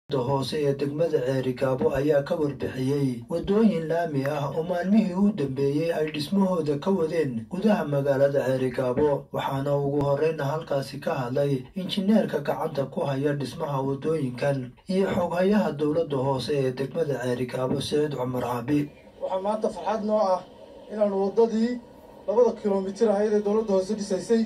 hoose ee degmada ceerigaabo ayaa ka warbixiyey waddooyin laami ah oo maalmihii u dambeeyey ay dhismahooda ka wadeen gudaha magaalada ceerigaabo waxaana ugu horreyna halkaasi ka hadlay injineerka gacanta ku haya dhismaha waddooyinkan iyo xoghayaha dowladda hoose ee degmada ceerigaabo saciid cumar caabi waxaa maanta farxad noo ah inaanu waddadii labada kilomitir ahayd ee dowladda hoose dhisaysay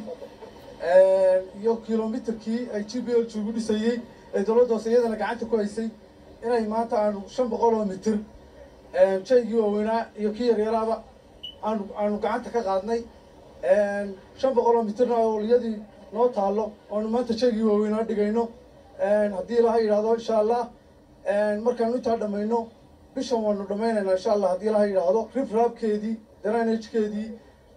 iyo kilomitirkii ay g b l g ugu dhisayey ee dowladda hoose iyadana gacanta ku haysay inay maanta aanu shan boqol oo mitir shaygii waaweynaa iyo kii yaryaraaba aanu aanu gacanta ka qaadnay shan boqol oo mitirna oliyadii noo taallo oanu maanta shaygii waaweynaa dhigayno haddii laha yidhaahdo insha allah markaanu intaa dhammayno bishan waanu dhammaynaynaa insha allah haddii laha yidhaahdo rifraabkeedii dranagkeedii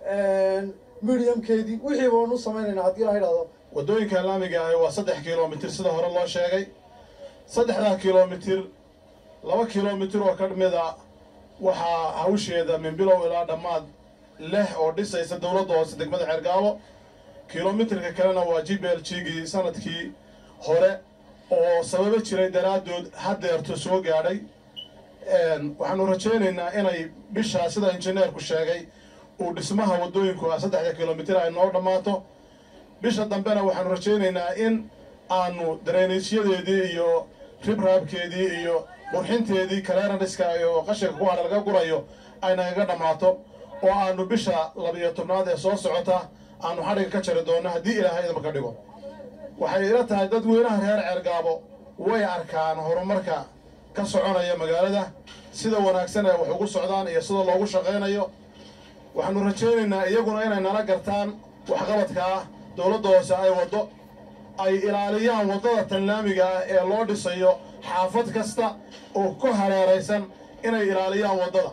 mediumkeedii wixiiba waanu samaynaynaa haddii laha yidhahdo waddooyinka laamiga ahi waa saddex kilomitir sida hore loo sheegay saddexdaa kilomitir laba kilomitir oo ka mid a waxaa hawsheeda min bilow ilaa dhammaad leh oo dhisaysa dowladda hoose degmada ceergaabo kilomitirka kalena waa g b l gii sanadkii hore oo sababo jiray daraaddood haddeerto soo gaadhay waxaanu rajaynaynaa inay bishaa sida injineerku sheegay uu dhismaha waddooyinku saddexda kilomitir ay noo dhammaato bisha dambena waxaanu rajaynaynaa in aanu dareyniisyadeedii iyo ribraabkeedii iyo qurxinteedii kaleeraniska iyo qashinka ku hadha laga gurayo ay nagaga dhammaato oo aanu bisha labiyo tobnaad ee soo socota aanu xadhiga ka jari doonno haddii ilaahay idinma ka dhigo waxay ila tahay dadweynaha reer ceergaabo way arkaan horumarka ka soconaya magaalada sida wanaagsan ee wax ugu socdaan iyo sida loogu shaqaynayo waxaanu rajaynaynaa iyaguna inay nala gartaan waxqabadka ah dowladda hoose ay waddo ay ilaaliyaan waddada tanlaamiga ah ee loo dhisayo xaafad kasta oo ku hareeraysan inay ilaaliyaan waddada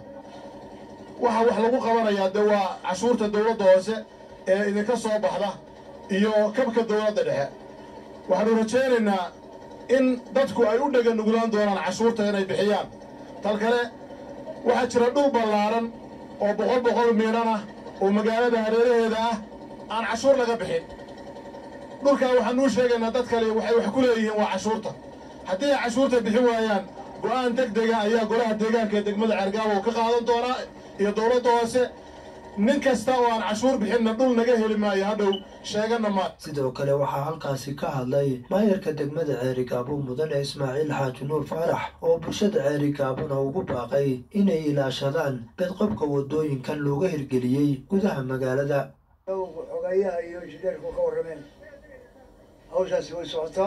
waxa wax lagu qabanayaa dee waa cashuurta dowladda hoose ee idinka soo baxda iyo kabka dowladda dhexe waxaanu rajaynaynaa in dadku ay u dhega nuglaan doonaan cashuurta inay bixiyaan tal kale waxaa jira dhul ballaaran oo boqol boqol miidhan ah oo magaalada hareeraheeda ah aan cashuur laga bixin dhulkaa waxaanuu sheegaynaa dad kale waxay wax ku leeyihiin waa cashuurta haddii ay cashuurta bixin waayaan go'aan deg dega ayaa golaha deegaanka ee degmada ceergaabo ka qaadan doonaa iyo dowladda hoose nin kasta oo aan cashuur bixinna dhul naga heli maayo hadhow sheegana maa sidoo kale waxaa halkaasi ka hadlay maayarka degmada ceerigaabo mudane ismaaciil xaaji nuur faarax oo bulshada ceerigaabona ugu baaqay inay ilaashadaan bedqabka waddooyinkan looga hirgeliyey gudaha magaalada xogayaha iyo injineerku ka warrameen hawshaasi way socotaa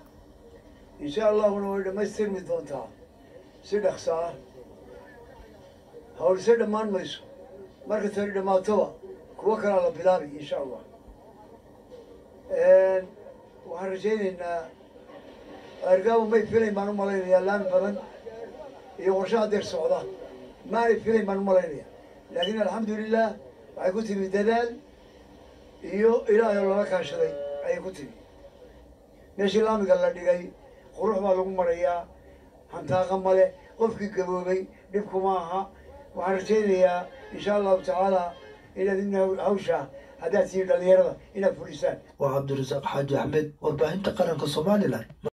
insha allahuna way dhammaystirmi doontaa si dhaqso ah hawlse dhammaan mayso marka tani dhammaatoba kuwo kalaa la bilaabi insha allah waxaan rajaynaynaa ceergaabo may filayn baan u malaynayaa laami badan iyo qorshe hadeer socda maanay filayn baan u malaynaya laakiin alxamdulilah waxay ku timi dadaal iyo ilaahay oo lala kaashaday ayay ku timi meeshii laamiga la dhigay qurux baa lagu marayaa hantaaqa male qofkii gaboobay dhibkuma aha waxaan rajaynayaa insha allahu tacaala inaad in hawsha haddaad tihiin dhalinyarada inaad fulisaan waa cabdirasaaq xaaji axmed warbaahinta qaranka somalilan